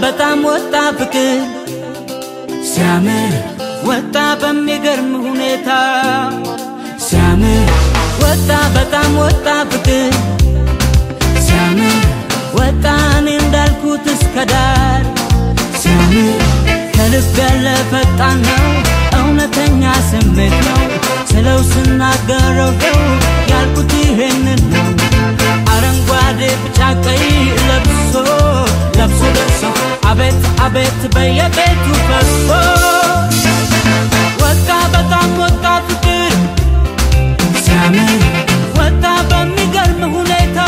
በጣም ወጣ ፍቅር ሲያምር ወጣ በሚገርም ሁኔታ ሲያምር ወጣ በጣም ወጣ ፍቅር ሲያምር ወጣ እኔ እንዳልኩት እስከ ዳር ሲያምር ከልብ ያለ ፈጣን ነው እውነተኛ ስሜት ነው ስለው ስናገረው ነው ያልኩት ይሄንን ነው አረንጓዴ ቢጫ ቀይ ለብሶ ለብሶ ደርሶ አቤት አቤት በየቤቱ ፈሶ ወጣ በጣም ወጣ ፍቅር ሲያምር ወጣ በሚገርም ሁኔታ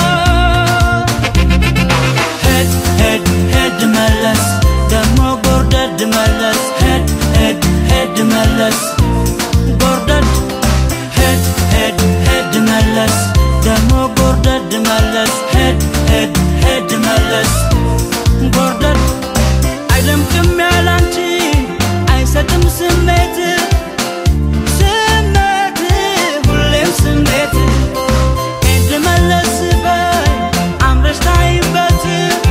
ሄድ ሄድ ሄድ መለስ ደሞ ጎርደድ መለስ ሄድ ሄድ ሄድ መለስ ጎርደድ ሄድ ሄድ ሄድ መለስ ደሞ ጎርደድ መለስ ሄድ ሄድ ሄድ መለስ ጎርደድ አይደምቅም ያላንቺ አይሰጥም ስሜት ስሜት ሁሌም ስሜት ሄድ መለስ በይ አምረሽ ታይበት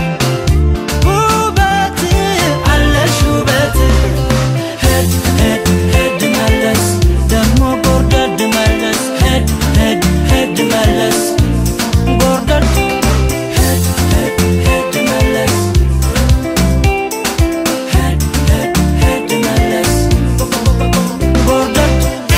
ውበት አለሽ ውበት ሄድ ሄድ ሄድ መለስ ደሞ ጎርደድ መለስ ሄድ ሄድ ሄድ መለስ ጎርደድ ሄድ ሄድ ሄድ መለስ ሄድ ሄድ ሄድ መለስ ጎርደድ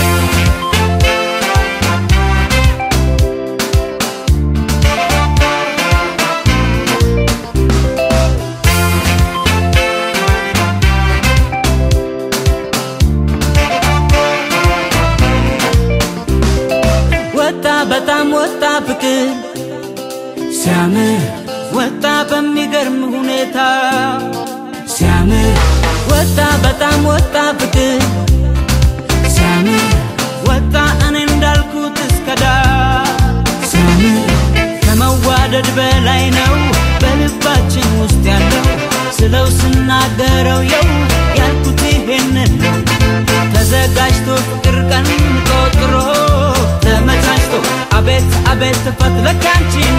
ወጣ በጣም ወጣ ፍቅር ሲያምር ወጣ በሚገርም ሁኔታ ሲያምር ወጣ በጣም ወጣ ፍቅር ሲያምር ወጣ እኔ እንዳልኩት እስከ ዳር ሲያምር ከመዋደድ በላይ ነው በልባችን ውስጥ ያለው ስለው ስናገረው የው ያልኩት ይሄንን ነው ተዘጋጅቶ ፍቅር ቀን ቆጥሮ ተመቻችቶ አቤት አቤት ፈትለክ አንቺን